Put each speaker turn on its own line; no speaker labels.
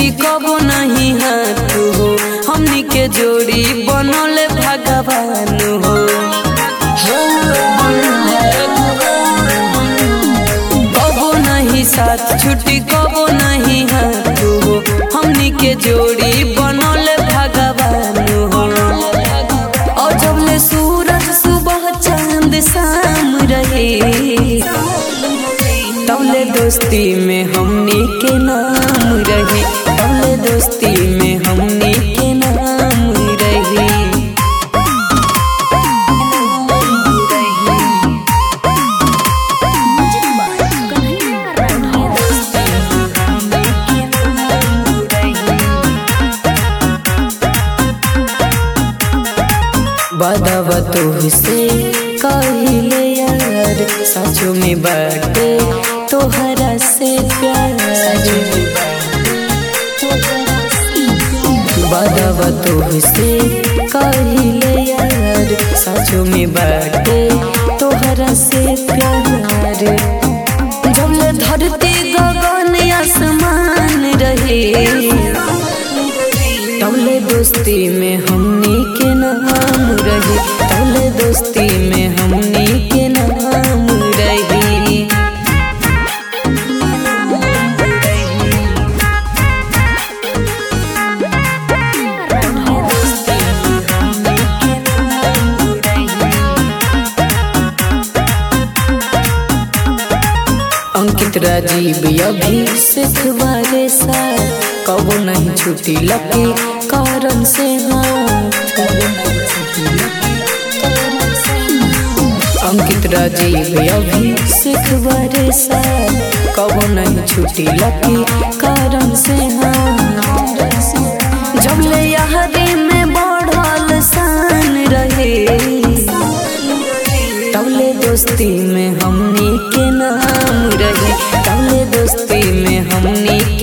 छुट्टी कबो नहीं हाथ हो हमनी के जोड़ी बनल भगवान हो कबो नहीं साथ छुट्टी कबो नहीं हाथ हो हमनी के जोड़ी बनल भगवान हो और जब ले सूरज सुबह चांद शाम रहे तबले दोस्ती में हमनी के नाम रही तबले दोस्ती में हमनी के नाम रही बदवा तुहसे कहिले यार सचो में बाटे तोहरा से प्यार बदवा तुहसे कहिले यार सचो में बाटे तोहरा से प्यार जब ले धरती गगन आसमान रहे तबले दोस्ती में हमनी के नाम रही तबले दोस्ती में हमनी के नाम रही अंकित राजीव अभी सिखवारे साथ कबो नहीं छुट्टी लगे कारण से अंकित राजीव अभी सिखवारे साथ कबो नहीं छुट्टी लगे कारण से जब ले यहरी में बढ़ल शान रहे तबले दोस्ती में हमनी के नाम रही तबले दोस्ती में हमनी